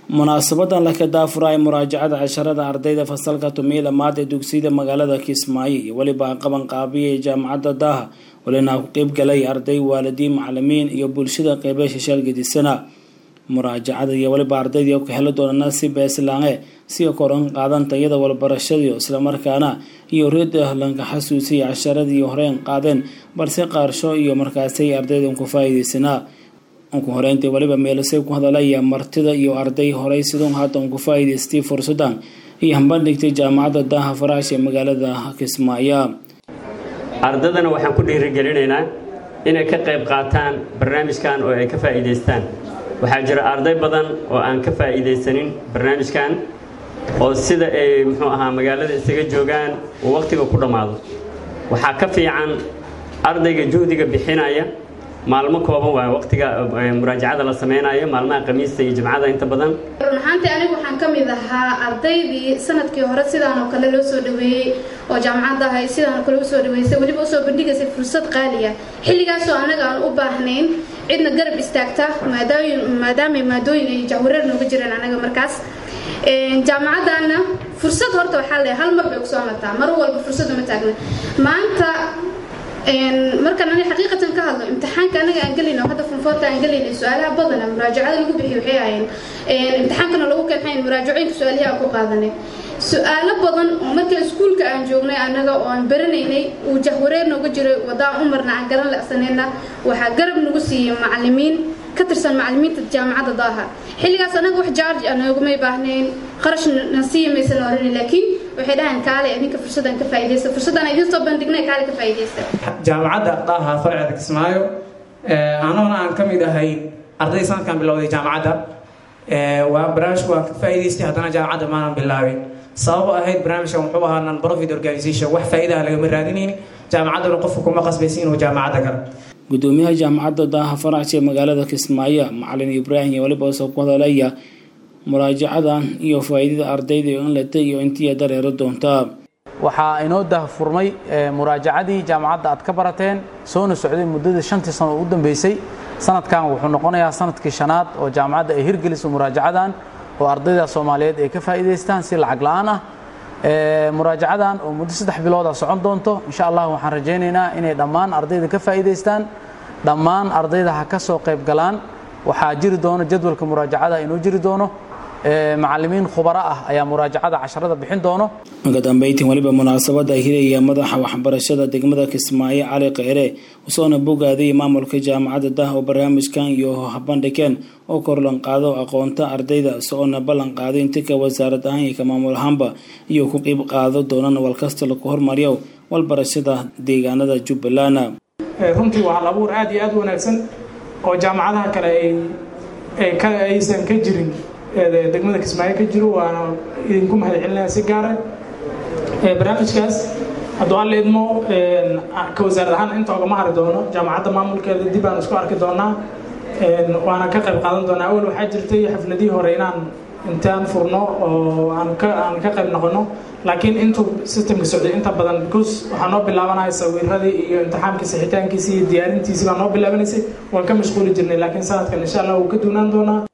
munaasabadan la ka daafuraya muraajacada casharada ardayda fasalka tumiyi lamaad ee dugsiyada magaalada kismaayo iyo weliba qaban qaabiya ee jaamacadda daaha walina ku qeyb galay arday waalidiin macalimiin iyo bulshada qeybe shishaal gedisana muraajacada iyo weliba ardayda ka heli doonana si beeslaange si koran qaadan tayada walbarashadii islamarkaana iyo reeda lanka xasuusiya casharadii horeen qaadeen balse qaarsho iyo markaasay ardaydan ku faa'iideysanaa ugu horeyntii weliba meelasay ku hadalaya martida iyo arday horey siduu haatan ku faa'iidaystay fursadan iyo hambandhigtay jaamacadda daaha faraash ee magaalada kismaayo ardadana waxaan ku dhiirigelinaynaa inay ka qayb qaataan barnaamijkan oo ay ka faa'iidaystaan waxaa jira arday badan oo aan ka faa'iidaysanin barnaamijkan oo sida ay muxuu ahaa magaalada isaga joogaan uu wakhtiga ku dhammaado waxaa ka fiican ardayga juhdiga bixinaya maalmo kooban waayo waqtiga muraajacada la samaynayo maalmaha khamiista iyo jimcada inta badan run ahaantii anigu waxaan ka mid ahaa ardaydii sanadkii hore sidaan oo kale loo soo dhaweeyey oo jaamacadda ahay sidaan oo kale usoo dhaweysay weliba usoo bandhigaysay fursad qaaliya xilligaasoo annaga aan u baahnayn cidna garab istaagta maadaamay maadooyin ay jahwareer nooga jireen anaga markaas jaamacaddaana fursad horta waxaa leeyahay hal mar bay kusoo martaa mar walba fursad uma taagna maanta markaan aniga xaqiiqatan ka hadlo imtixaanka anaga aan gelayno hadda funfoorta aan gelayno su-aalaha badana muraajacada lagu bixiyo waxay ahaayeen imtixaankana lagu keenxayn muraajacooyinka su-aalihi aan ku qaadanay su-aalo badan oo marka iskuulka aan joognay annaga oo aan baranaynay uu jahwareer nooga jiray wadaan umarna aan garan lacsanayna waxaa garab nagu siiyey macalimiin ka tirsan macalimiinta jaamacadda daaha xilligaas anaga wax jaarj a noogumay baahnayn qarash na siiya maysan oran laakiin waxay dhahaan kaale idinka fursadaan ka faa'iidaysta fursadaan idin soo bandhignay kaale ka faa'iidaysta jaamacadda daaha farceeda kismaayo anoona aan ka mid ahay arday sanadkan bilowday jaamacadda waa barnaamijku waan ka faa'iidaystay haddana jaamacadda maanan bilaabin sababo ahayd barnaamijkan wuxuu ahaa non profit organization wax faa'iidaha lagama raadinayni jaamacadduna qofka kuma qasbaysa inuu jaamacadda galo gudoomiyaha jaamacadda daaha faraash ee magaalada kismaayo macalin ibraahim iyo weliba soo ku hadalaya muraajacadan iyo faa'iidada ardayda in latay iyo intii dareero doontaa waxaa inoo dahfurmay muraajacadii jaamacadda aad ka barateen soona socday muddadii shantii sano ugu dambeysay sanadkan wuxuu noqonayaa sanadkii shanaad oo jaamacadda ay hirgeliso muraajacadan oo ardayda soomaaliyeed ay ka faa'iidaystaan si lacag la-aan ah muraajacadan oo muddo saddex bilooda socon doonto insha allah waxaan rajaynaynaa inay dhammaan ardayda ka faa'iidaystaan dhammaan ardayda ha ka soo qayb galaan waxaa jiri doono jadwalka muraajacada inuu jiri doono macalimiin khubaro ah ayaa muraajacada casharada bixin doono uga dambeyntii weliba munaasabada hiraya madaxa waxbarashada degmada kismaayo cali kheyre usoona bogaadayay maamulka jaamacadda dah oo barnaamijkan iyo habandhigeen oo korlan qaado aqoonta ardayda soona ballan qaaday intika wasaarad ahaan iyo ka maamul ahaanba iyo ku qeyb qaado doonaan walkasta lagu hormariyo walbarashada deegaanada jubbaland runtii waa hal abuur aada iyo aada u wanaagsan oo jaamacadaha kale aysan ka jirin degmada kismaayo ka jiro waana idinku mahad celinaya si gaara barnaamijkaas hadduu alla idmo ka wasaarad ahaan inta ogama hari doono jaamacadda maamulkeeda dib aan isku arki doonaa waana ka qayb qaadan doonaa awal waxaa jirtay xafladihii hore inaan intaan furno oo aan ka aan ka qayb noqono laakiin intuu systemka socday inta badan because waxaa noo bilaabanaya sawiradii iyo imtixaamkii sixitaankiisii iyo diyaarintiisii baa noo bilaabanaysay waan ka mashquuli jirnay laakiin sanadkan insha allah wuu ka duunaan doonaa